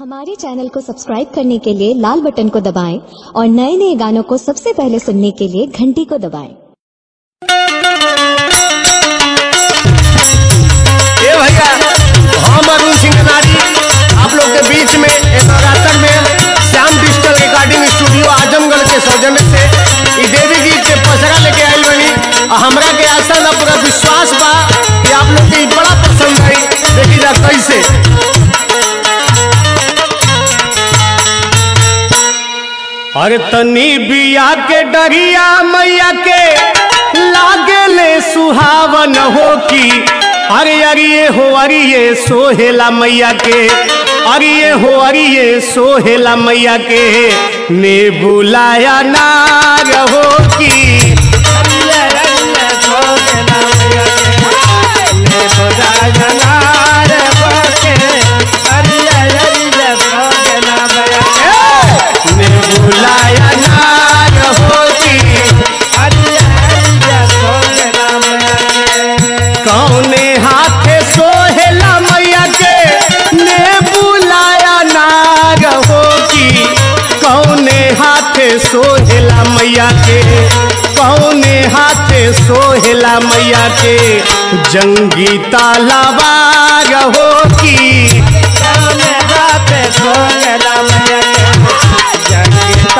हमारे चैनल को सब्सक्राइब करने के लिए लाल बटन को दबाएं और नए नए गानों को सबसे पहले सुनने के लिए घंटी को दबाएं। ए भैया हम अरुण सिंह नारी आप लोग के बीच में एक नवरात्र में Shyam digital recording studio Azamgarh के सौजन्य से ई देवी गीत के पसरा लेके आइल बनी आ हमरा के आशा ना पूरा विश्वास बा कि आप लोग के ई बड़ा पसंद आई देखी जा कैसे अरे तनी बिया के डरिया मैया के लागे ले सुहावन हो की अरे अरिये हो अरिये सोहेला मैया के अरिये हो अरिये सोहेला मैया के ने बुलाया नाग हो की अरिये अरिये सोहेला मैया के, ने बुलाया नाग हो के, अरिये अरिये सोहेला मैया के, ने बुलाया नाग होती अरिया अरिया सोहेला मैया के कौने हाथे सोहेला मैया के ने बुलाया नाग होती कौने हाथे सोहेला मैया के कौने हाथे सोहेला मैया के जंगी तालाबाग होती कौने हाथे सोहेला मैया के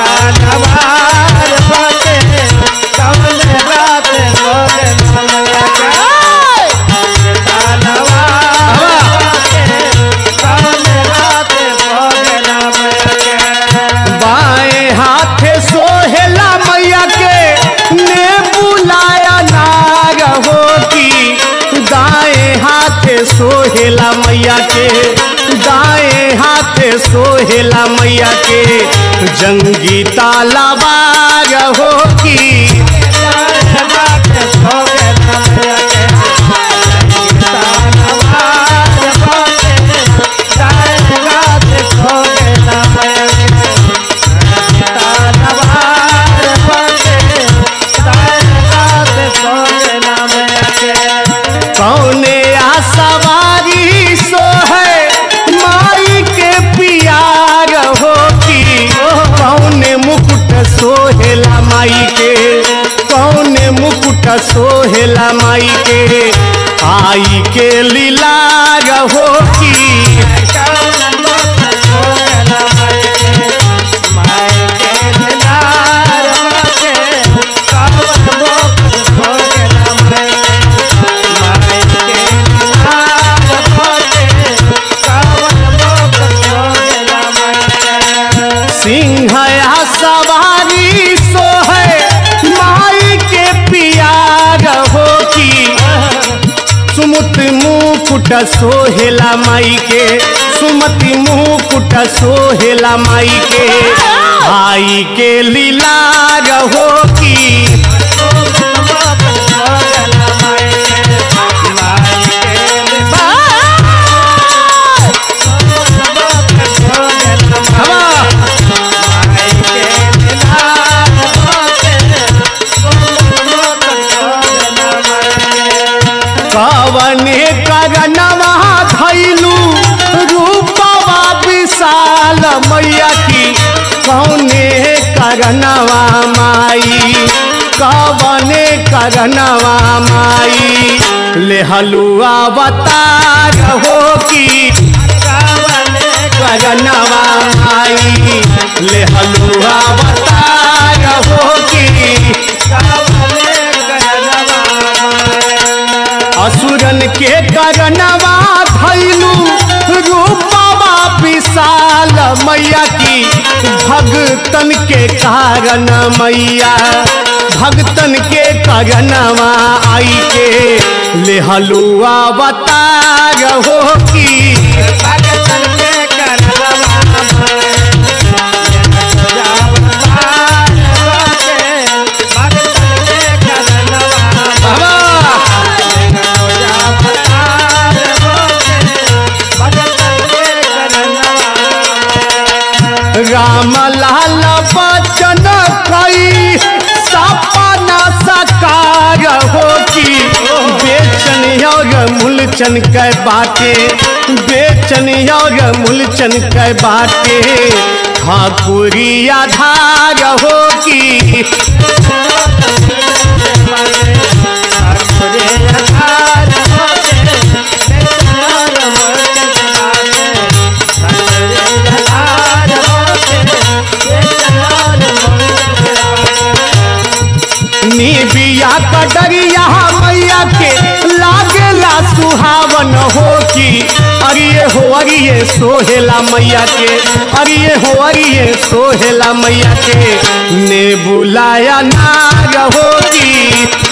बाएं हाथे सोहेला मैया के ने बुलाया नाग होती दाएं हाथे सोहेला मैया के दाएं हाथे सोहेला मैया के जंगी तालाबाग होती दाएं हाथे सोहेला मैया के, जंगी तालाबाग होती, दाएं हाथे सोहेला मैया के, कौने आसवारी सो है माई के पियार होती कौने मुकुट सोहेला माई के कौने मुकुट सोहेला माई के आई के लीलार होती सिंहया सवारी सो है माई के पियार होती सुमत मुकुट सोहेला माई के सुमति मुकुट सोहेला माई के आई के लीलार हो की कवने करनवा धैलू रूपवा विशाल मैया की कौने करनवा माई कवने करनवा माई ले हलुआ बतार हो की कवने करनवा माई ले हलुआ बतार हो की कवने करनवा असुरन के करनवा धैलू रूपवा विशाल मैया की भगतन के कारण मैया भगतन के करनवा आई के ले हलुआ बतार हो की भगतन के राम लाल बचन कई सपना सकार हो की बेचन और मूलचन के बाटे बेच बेचन और मूलचन के बाटे ठाकुरी आधार हो की निबिया कटरिया मैया के लागेला सुहावन हो की अरिये हो अरिये सोहेला मैया के अरिये हो अरिये सोहेला मैया के ने बुलाया नाग हो की